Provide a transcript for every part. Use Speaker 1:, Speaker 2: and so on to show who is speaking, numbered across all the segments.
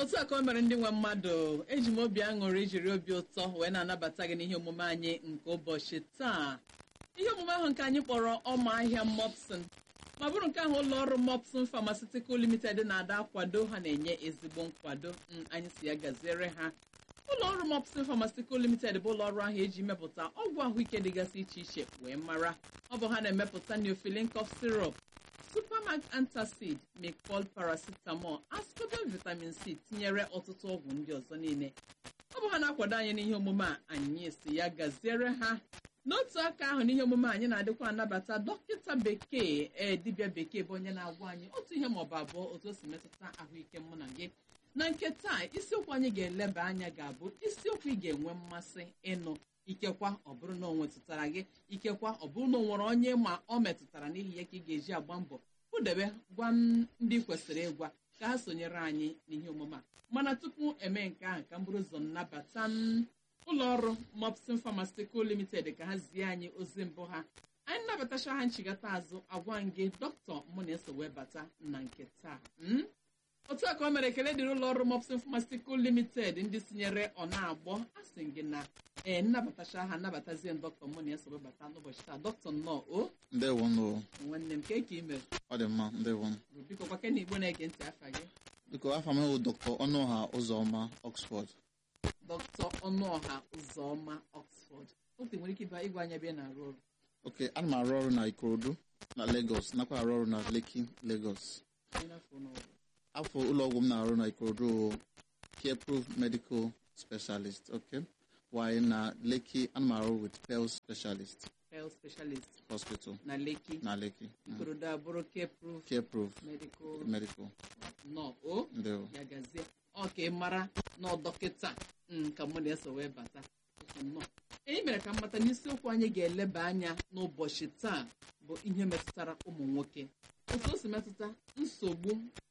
Speaker 1: otu a ka o mere ndị nwe mmadụ eji m obi aṅụrị jiri obi ụtọ wee na-anabata gị n'ihe omume anyị nke ụbọchị taa ihe omume ahụ nke anyị kpọrọ ọma ahịa mopsin ma bụrụ nke ahụ ụlọ ọrụ mopsin pharmaceutical limited na-ada akwado ha na-enye ezigbo nkwado mm, anyị si ya gaziere ha ụlọ ọrụ mopsin pharmaceutical limited bụ ụlọ ọrụ ahụ eji mepụta ọgwụ ahụike dịgasị iche iche wee mara ọ bụ ha na-emepụta neofilin cough syrup supermax antacid mecol paracetamol ascorbate vitamin c tinyere ọtụtụ ọgwụ ndị ọzọ niile ọ bụ ha na-akwado anyị n'ihe omume a anyị si ya gaziere ha n'otu aka ahụ n'ihe omume anyị na-adịkwa anabata dọkịta bekee ee dibịa bekee bụ onye na-agwa anyị otu ihe maọbụ abụọ otu o si metụta ahụike mụ na gị na nke taa isiokwu anyị ga-eleba anya ga-abụ isiokwu ị ga-enwe mmasị ịnụ ikekwa ọ bụrụ na o nwetụtara gị ikekwa ọ bụrụ na o nwere onye ma ọ metụtara n'ihi ya ka ị ga-eji agba mbọ kpụdebe gwa m ndị kwesịrị ịgwa ka ha sonyere anyị n'ihe omume a mana tupu eme nke ahụ ka m bụrụ ụzọ nnabata m ụlọ ọrụ mopsin pharmaceutical limited ka ha zie anyị ozi mbụ ha anyị nnabatacha ha nchigata azụ agwa m gị dọkịta mụ na-eso wee bata na nke taa mm? otu a ka o mere ekele dịrị ụlọ ọrụ mopsin pharmaceutical limited ndị tinyere ọ na-agbọ asị gị na ee nnabatacha ha nnabatazie dọkịta mụ na-eso wee bata n'ụbọchị taa dọkịta nnọọ o
Speaker 2: ndewo nụ
Speaker 1: nwanne m ka eke ime
Speaker 2: ọ dị mma ndewo
Speaker 1: biko kwake na igbo na-ege ntị afa gị
Speaker 2: biko afa m bụ dr ọnụọha ụzọma oxford
Speaker 1: dọkịta ọnụọha ụzọma oxford otu nwere ike ịba ịgwa anya ebe ị na-arụ ọrụ
Speaker 2: oke ana m arụ ọrụ na ikorodu na lagos nakwa arụ ọrụ na lekki lagos
Speaker 1: Onye n'afọ n'ọrụ.
Speaker 2: afọ ụlọọgwụ m na-arụ na ikorodu bụ careproof medical specialist oke while na lekki ana m arụ with pel specialist
Speaker 1: health specialist
Speaker 2: hospital
Speaker 1: na Lekki
Speaker 2: na lekki Mm.
Speaker 1: ikorodo abụrụ careproof
Speaker 2: careproof
Speaker 1: medical
Speaker 2: medical
Speaker 1: nọ o
Speaker 2: ndewo
Speaker 1: ya gazie ọ ka ị mara na ọ dọkịta mm, ka mụ na-eso wee bata nnọọ anyị mere ka m mata n'isiokwu anyị ga-eleba anya n'ụbọchị taa bụ ihe metụtara ụmụ nwoke otu o si metụta nsogbu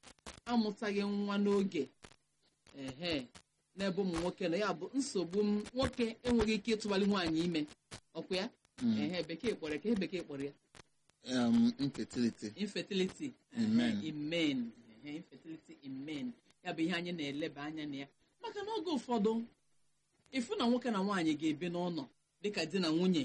Speaker 1: amụtaghị nwa n'oge ehe n'ebe ụmụ nwoke nọ ya bụ nsogbu m nwoke enweghị ike ịtụbali nwaanyị ime ọkwa ya
Speaker 2: Mm.
Speaker 1: ehe bekee kpọrọ ya ka ihe bekee kpọrọ ya
Speaker 2: um, infertility
Speaker 1: infertility
Speaker 2: Amen.
Speaker 1: Ehe, in men Ehe, infertility in men ya bụ ihe anyị na-eleba anya na ya maka na oge ụfọdụ ịfụ na nwoke na nwaanyị ga-ebi n'ụlọ dịka di na nwunye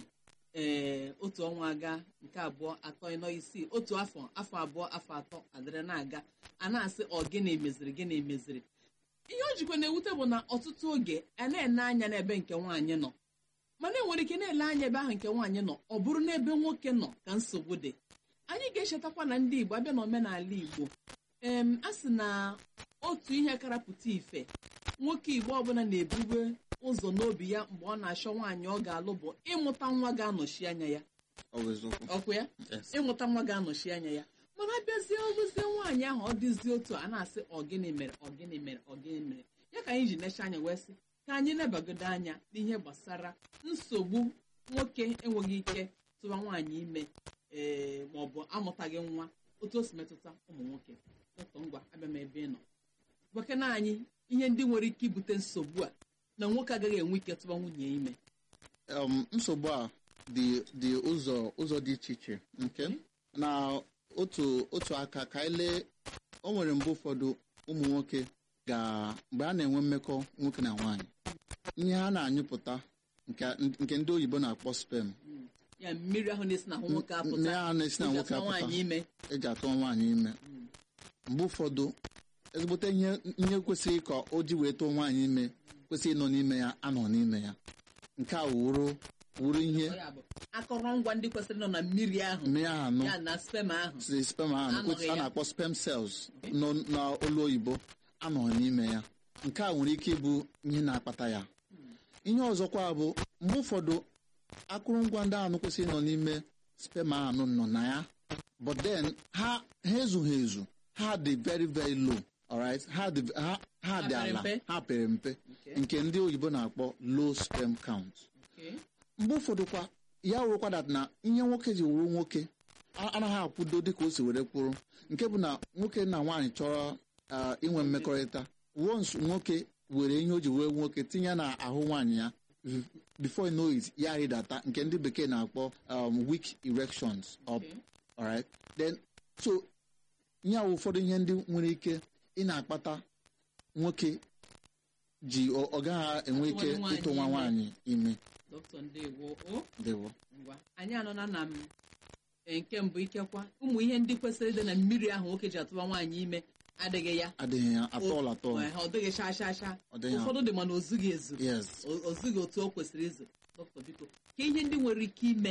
Speaker 1: ee otu ọnwa aga nke abụọ atọ ịnọ isii otu afọ afọ abụọ afọ atọ adịrị na-aga a na-asị ọ gịnị meziri gịnị meziri ihe o jikwa na-ewute bụ na ọtụtụ oge a na-ene anya n'ebe nke nwaanyị nọ mana enwere ike na-ele anya ebe ahụ nke nwaanyị nọ ọ bụrụ n'ebe nwoke nọ ka nsogbu dị anyị ga-echetakwa na ndị igbo abịa n'omenala igbo em a sị na otu ihe karapụta ife nwoke igbo ọbụla na-ebube ụzọ n'obi ya mgbe ọ na-achọ nwaanyị ọ ga-alụ bụ ịmụta nwa ga-anọchi anya ya
Speaker 2: ọ bụ eziokwu
Speaker 1: ọkwa ya
Speaker 2: yes
Speaker 1: ịmụta nwa ga-anọchi anya ya mana abịazie ọgụzie nwaanyị ahụ ọ dịzie otu a na-asị ọ gịnị mere ọ gịnị mere ọ gịnị mere ya ka anyị ji necha anya wee sị ka anyị nebagodo anya n'ihe gbasara nsogbu nwoke enweghị ike tụwa nwaanyị ime ee ma ọ bụ amụtaghị nwa otu o si metụta ụmụ nwoke dọkịta ngwa abịa m ebe ị nọ gwakena anyị ihe ndị nwere ike ibute nsogbu a na nwoke agaghị enwe ike tụwa nwunye ime
Speaker 2: um, nsogbu a dị dị ụzọ ụzọ dị iche iche nke na otu otu aka ka anyị lee o nwere mgbe ụfọdụ ụmụ nwoke ga mgbe a na-enwe mmekọ nwoke na nwaanyị ihe ha na-anyụpụta nke nke ndị oyibo na-akpọ sperm
Speaker 1: ya mmiri ahụ na-esi n'ahụ nwoke apụta
Speaker 2: mmiri ahụ na-esi na
Speaker 1: eji
Speaker 2: nwoke
Speaker 1: atụwa
Speaker 2: apụta
Speaker 1: nwaanyị ime
Speaker 2: eji atụ nwaanyị ime mgbe ụfọdụ ezigbote ihe ihe kwesịrị ka o ji wee tụọ nwaanyị ime kwesịrị ịnọ n'ime ya anọ n'ime ya nke a wuru wuru ihe
Speaker 1: Ọ ya bụ akọrọngwa ndị kwesịrị nọ na mmiri ahụ
Speaker 2: mmiri ahụ anọ
Speaker 1: ya na spem ahụ
Speaker 2: si sperm ahụ
Speaker 1: Anọghị
Speaker 2: which a
Speaker 1: ya.
Speaker 2: na-akpọ sperm cells nọ n'olu oyibo anọ n'ime ya nke a nwere ike ịbụ ihe na-akpata ya ihe ọzọkwa bụ mgbe ụfọdụ akụrụngwa ndị ahụ kwesịrị ịnọ n'ime sperm ahụ nọ na ya but then ha ha ezughị ezu ha dị very very low alright ha dị ha ha dị
Speaker 1: Ha pere
Speaker 2: ala
Speaker 1: mpe?
Speaker 2: ha pere mpe
Speaker 1: Okay.
Speaker 2: nke ndị oyibo na-akpọ low sperm count
Speaker 1: Okay.
Speaker 2: mgbe ụfọdụ kwa ya wụrụkwa dat na ihe nwoke ji wuru nwoke a- anaghị akwụdo dịka o si were kwụrụ nke bụ na nwoke na nwaanyị chọrọ ah, inwe mmekọrịta once nwoke were ihe o ji wee nwoke tinye na ahụ nwaanyị ya before you know it ya rịdata nke ndị bekee na-akpọ um, weak erections up
Speaker 1: Okay.
Speaker 2: alright then so ihe a wụ ụfọdụ ihe ndị nwere ike ị na-akpata nwoke ji ọ ọ gaghị enwe ike
Speaker 1: Atụwanye nwaanyị
Speaker 2: ịtụ nwa
Speaker 1: ime.
Speaker 2: nwaanyị ime
Speaker 1: dọkịta ndewo o
Speaker 2: dewo
Speaker 1: ngwa anyị anọna na m e, nke mbụ ikekwa ụmụ ihe ndị kwesịrị ịdị na mmiri ahụ nwoke ji atụba nwaanyị ime adịghị ya
Speaker 2: adịghị ya atọl atọl
Speaker 1: Ee, ọ dịghị sha sha sha
Speaker 2: Ọ dịghị
Speaker 1: ụfọdụ dị mana o zughị ezu
Speaker 2: yes
Speaker 1: o- o zughị otu o kwesịrị izu dọkịta biko ka ihe ndị nwere ike ime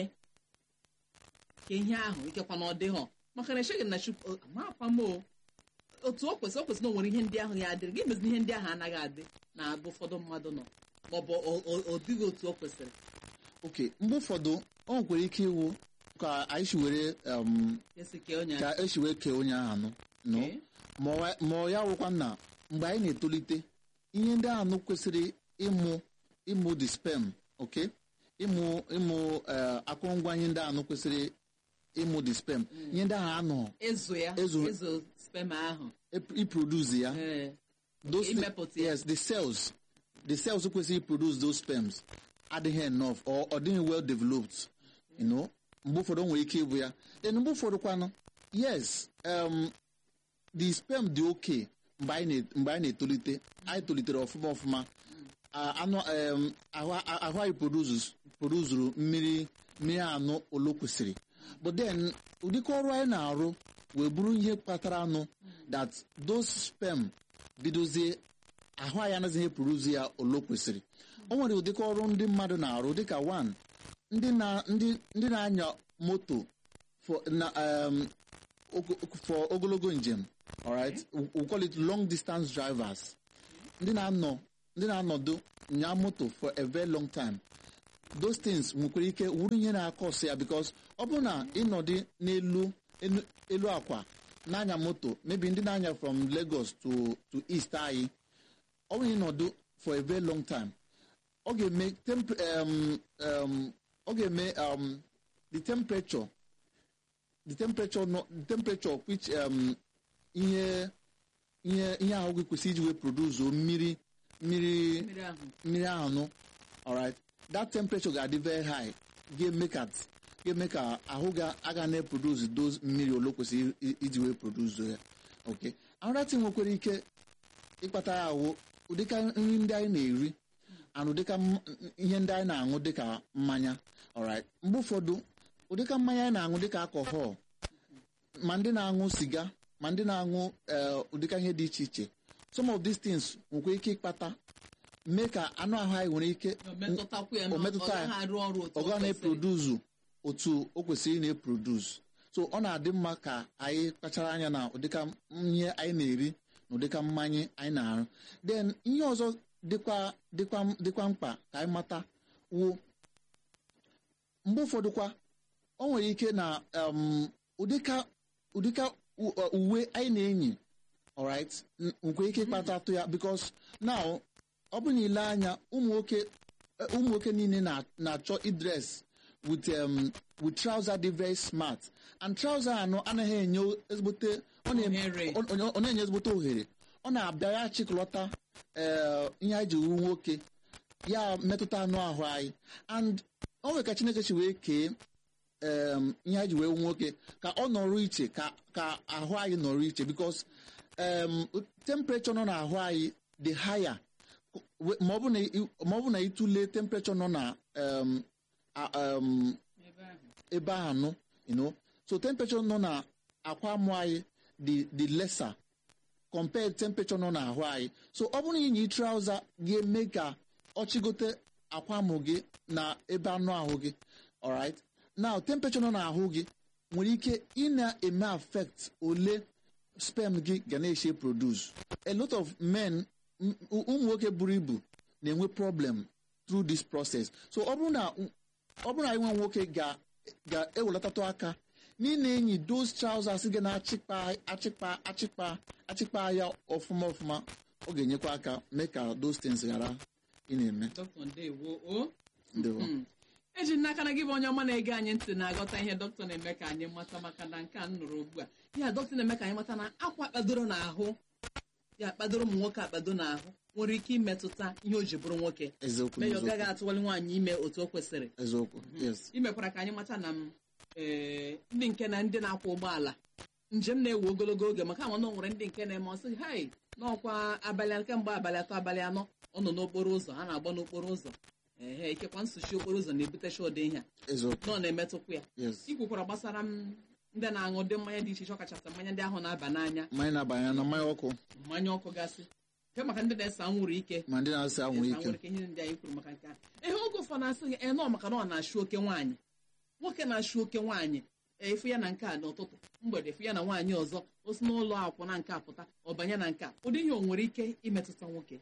Speaker 1: ka ihe ahụ ikekwa na ọ dịghọ maka na echeghị m na chukwu amakwa m o otu o kwesịrị o kwesịrị na o nwere ihe ndị ahụ ya adịrị gị mezi ihe ndị ahụ anaghị adị na abụ ụfọdụ mmadụ nọ maọbụ ọ- ọ ọ dịghị otu o kwesịrị
Speaker 2: oke mgbe ụfọdụ o nwekwara ike iwu ka anyị si were um,
Speaker 1: esi kee onye
Speaker 2: ka esi wee kee onye ahụ anụ no
Speaker 1: Okay.
Speaker 2: ma ọ- ma ọ ya wụkwa na mgbe anyị na-etolite ihe ndị anụ kwesịrị ịmụ ịmụ the sperm oke ịmụ ịmụ eh, akụrụngwa ihe ndị anụ kwesịrị ịmụ the sperm ihe ndị ahụ anọ
Speaker 1: ịzụ ya
Speaker 2: Ịzụ-
Speaker 1: ịzụ spema ahụ
Speaker 2: iproduce ya
Speaker 1: ee
Speaker 2: those thi-
Speaker 1: imepụta ya.
Speaker 2: yes the cells the cells kwesịrị produce those sperms adịghị enough or ọ dịghị well developed you know mgbe ụfọdụ o nwere ike ịbụ ya then mgbe ụfọdụ kwanụ yes um, the sperm dị okay mgbe anyị na- mgbe anyị na-etolite anyị tolitere ọfụma ọfụma A- anụ um, ahụ ahụ anyị produces produzuru mmiri mmiri anụ olo kwesịrị but then ụdịka ọrụ anyị na-arụ wee bụrụ ihe kpatara anụ that those sperm bidozie ahụ anyị anaghịzi produce ya olo kwesịrị o nwere ụdịka ọrụ ndị mmadụ na-arụ dịka one ndị na ndị ndị na-anya moto for na um, ogo- for ogologo njem alright we we call it long distance drivers ndị na-anọ ndị na-anọdụ nya moto for a very long time those things nwekwara ike wuru ihe na-akọsị ya because ọ bụrụ na ịnọdụ n'elu elu elu akwa na-anya moto maybe ndị na-anya from Lagos to to East anyị ọ bụrụ na ịnọdụ for a very long time ọ ga-eme temp- um, um, ọ ga-eme um, the temperature the temperature no, the temperature which um, ihe ihe ihe ahụ gị kwesịrị iji wee produce o mmiri mmiri
Speaker 1: mmiri ahụ
Speaker 2: mmiri ahụ nụ alright that temperature ga-adị very high ga-eme ka ga-eme ka ahụ ga aga na-eproduce those mmiri ole kwesịrị i- iji wee produce ya okay another thing nwekwara ike ịkpata ya ahụ ụdịka nri ndị anyị na-eri and ụdịka m- ihe ndị anyị na-aṅụ dịka mmanya alright mgbe ụfọdụ ụdịka mmanya anyị na-aṅụ dịka alcohol ma ndị na-aṅụ siga ma ndị na-aṅụ eh, ụdịka ihe dị iche iche some of these things nwekwa ike ịkpata mee ka anụ ahụ anyị nwere ike
Speaker 1: o metụtakwu ya
Speaker 2: o
Speaker 1: na ọ
Speaker 2: metụta ya.
Speaker 1: gaghị arụ ọrụ otu
Speaker 2: ọ
Speaker 1: o
Speaker 2: gaghị
Speaker 1: kwesịrị
Speaker 2: na-eproduzu otu o kwesịrị na-eproduce so ọ na-adị mma ka anyị kpachara anya na ụdịka ihe anyị na-eri na ụdịka mmanya anyị na-arụ then ihe ọzọ dịkwa dịkwa dịkwa mkpa ka anyị mata wụ mgbe ụfọdụkwa o nwere ike na um, ụdịka ụdịka u- uh, uwe anyị na-enyi alright n- nwere ike ịkpata atụ ya because now ọ bụ na ile anya ụmụ nwoke eh, ụmụ nwoke niile na- na-achọ idres with um, with trouser dị very smart and trouser anọ anaghị enye ezigbote ọ na-eme-
Speaker 1: Ohere.
Speaker 2: ọ- ọ- ọ na-enye ezigbote ohere ọ na-abịa ya chịkọlọta eh, ihe anyị ji wu nwoke ya metụta anụ ahụ anyị and o nwere ka chineke si wee kee um, ihe anyị ji wee wu nwoke ka ọ nọrọ iche ka ka ahụ anyị nọrọ iche because um, temperature nọ n'ahụ anyị dị higher We- ma ọ bụ na ị- ma ọ bụ na ịtụle temperature nọ na um, a- um,
Speaker 1: ebe ahụ
Speaker 2: ebe ahụ nọ you know so temperature nọ na akwa amụ anyị dị dị lesser compared temperature nọ n'ahụ anyị so ọ bụrụ na inyi trouser ga-eme ka ọ chigote akwa amụ gị na ebe anụ ahụ gị alright now temperature nọ n'ahụ gị nwere ike ị na-eme affect ole sperm gị ga na-eche produce a lot of men m- ụmụ nwoke buru ibu na-enwe problem through this process so ọ bụrụ na ọ bụrụ na anyị nwe nwoke ga- ga-ewelatatụ aka n'ile enyi those trousers ga na-achịkpa achịkpa achịkpa achịkpa ya ọfụma ọfụma ọ ga-enyekwa aka mee ka those things ghara ị na-eme
Speaker 1: dọkịta ndewo o
Speaker 2: ndewo
Speaker 1: Mm. eji m n'aka na gị bụ onye ọma na-ege anyị ntị na-aghọta ihe dọkịta na-eme ka anyị mata maka na nke a m nụrụ ugbu a ya dọkịta na-eme ka anyị mata na akwa kpadoro n'ahụ ya kpadoro ụmụ nwoke akpado n'ahụ nwere ike imetụta ihe o ji bụrụ nwoke
Speaker 2: eziokwu
Speaker 1: mee ya ọ
Speaker 2: n'eziokwu.
Speaker 1: gaghị atụwali nwaanyị ime otu o kwesịrị
Speaker 2: eziokwu yes
Speaker 1: imekwara ka anyị mata na m ee, ndị nke na ndị na-akwọ ụgbọala njem na-ewe ogologo oge maka ama na o nwere ndị nke na-eme ọsị hai n'ọkwa abalị kemgbe abalị atọ abalị anọ ọ nọ n'okporo ụzọ ha na-agba n'okporo ụzọ ehe ikekwa nsuchi okporo ụzọ na-ebutecha ụdị ihe a
Speaker 2: eziokwu
Speaker 1: nọ na-emetụkwa ya
Speaker 2: yes
Speaker 1: ikwukwara gbasara m ndị na-aṅụ ụdị mmanya dị iche iche ọkachasị mmanya ndị ahụ na-aba n'anya
Speaker 2: mmanya na-abanye na mmanya ọkụ
Speaker 1: mmanya ọkụ gasị nke maka ndị na-ese anwụrụ ike
Speaker 2: ma ndị na-asị anwụ
Speaker 1: ese
Speaker 2: ike
Speaker 1: anwụrụ ike ihe ndị anyị kwuru maka nke a ihe oge ụfọdụ asị gị enọ maka na ọ na-achụ oke nwaanyị nwoke na-achụ oke nwaanyị efu ya na nke a n'ụtụtụ mgbede efu ya na nwaanyị ọzọ o si n'ụlọ akwụna nke a pụta ọ banye na nke a ụdị ihe o nwere ike imetụta nwoke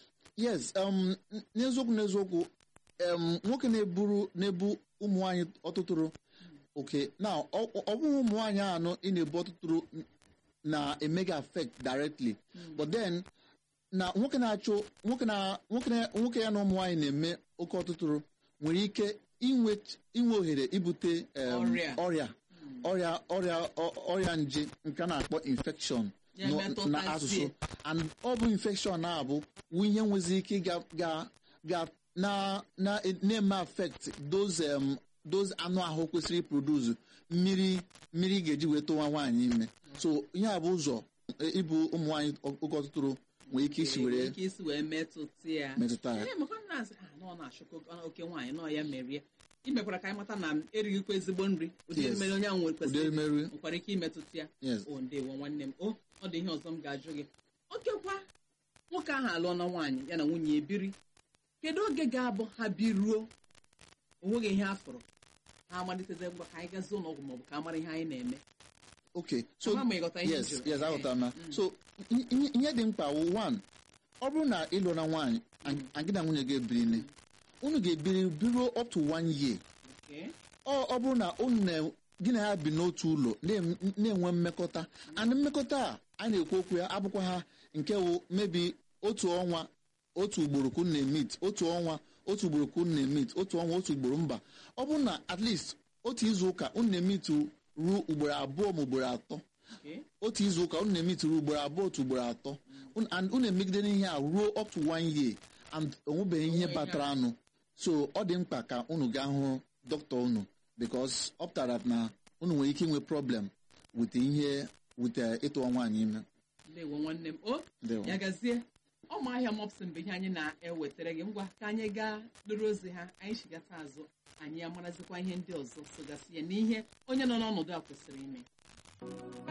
Speaker 2: yes um, n- n'eziokwu n'eziokwu um, nwoke na-eburu na-ebu ụmụ nwaanyị ọtụtụrụ oke na ọ ọ bụghị ụmụ nwaanyị anọ ị na-ebu ọtụtụrụ n- na-eme gị affect directly but then na nwoke na-achụ nwoke na nwoke na nwoke ya na ụmụ nwaanyị na-eme oke ọtụtụrụ nwere ike inwe inwe ohere ibute um,
Speaker 1: Ọrịa.
Speaker 2: ọrịa ọrịa ọrịa ọ- ọrịa nje nke a na-akpọ infection
Speaker 1: Ya
Speaker 2: nọ-
Speaker 1: metụtazie.
Speaker 2: na asụsụ and ọ bụ infection na-abụ wụ ihe nwezi ike ga ga ga na na na-eme affect those um, those anụ ahụ kwesịrị iproduce mmiri mmiri ga-eji wee tụwa nwaanyị ime so ihe a bụ ụzọ e, ịbụ ụmụ nwaanyị oge ọtụtụrụ nwere ike isi
Speaker 1: nwere
Speaker 2: were
Speaker 1: ike isi wee metụta ya
Speaker 2: metụta ya
Speaker 1: ee maka m na-asị ah nọ na-achụkọ oke nwaanyị nọ ya merie imekwara ka anyị mata na m erighịkwa ezigbo nri ụdị
Speaker 2: Yes.
Speaker 1: mmeri onye ahụ nwere
Speaker 2: ụdị
Speaker 1: kwesịrị
Speaker 2: emerụ
Speaker 1: nwekwara ike imetụta ya
Speaker 2: yes
Speaker 1: o ndewo nwanne m o ọ dị ihe ọzọ m ga-ajụ gị okekwa nwoke ahụ alụọ na nwaanyị ya na nwunye ya ebiri kedu oge ga-abụ ha biruo onweghị ihe a fụrụ ha amaliteze ngwa ka anyị gazie ụlọ ọgwụ maọbụ ka a mara ihe anyị na-eme
Speaker 2: okay so
Speaker 1: Ama m ịghọta ihe m
Speaker 2: yes
Speaker 1: jụrụ.
Speaker 2: yes aghọtara m ya.
Speaker 1: Mm.
Speaker 2: so i- i- ihe dị mkpa wụ one ọ bụrụ na ịlụ na nwaanyị a gị na nwunye gị ebiri unu ga-ebiri biruo up to one year
Speaker 1: Okay.
Speaker 2: ọ ọ bụrụ na unu na gị na ya bi n'otu ụlọ na-em- na-enwe mmekọta and mmekọta a a na-ekwu okwu ya abụkwa ha nke wụ mebi otu ọnwa otu ugboro ka unu na-emit otu ọnwa otu ugboro ka unu na-emit otu ọnwa otu ugboro mba ọ bụrụ na at least otu izu ụka unu na-emit ruo ugboro abụọ ma ugboro atọ
Speaker 1: Okay.
Speaker 2: otu izu ụka unu na-emit ruo ugboro abụọ otu ugboro atọ Un- and unu emegide n'ihe a ruo up to one year and onwebeghị ihe
Speaker 1: Onwe ihe
Speaker 2: batara anụ so ọ dị mkpa ka unu gaa hụ dọkịta unu because ọ pụtara na unu nwere ike inwe problem with ihe with eh, ịtụọ nwaanyị ime
Speaker 1: ndewo nwanne m o
Speaker 2: Ndewo.
Speaker 1: ya gazie ọma ahịa mopsin bụ ihe anyị na-ewetara gị ngwa ka anyị gaa lụrụ ozi ha anyị chigata azụ anyị amarazikwa ihe ndị ọzọ sogasị ya n'ihe onye nọ n'ọnọdụ a kwesịrị ime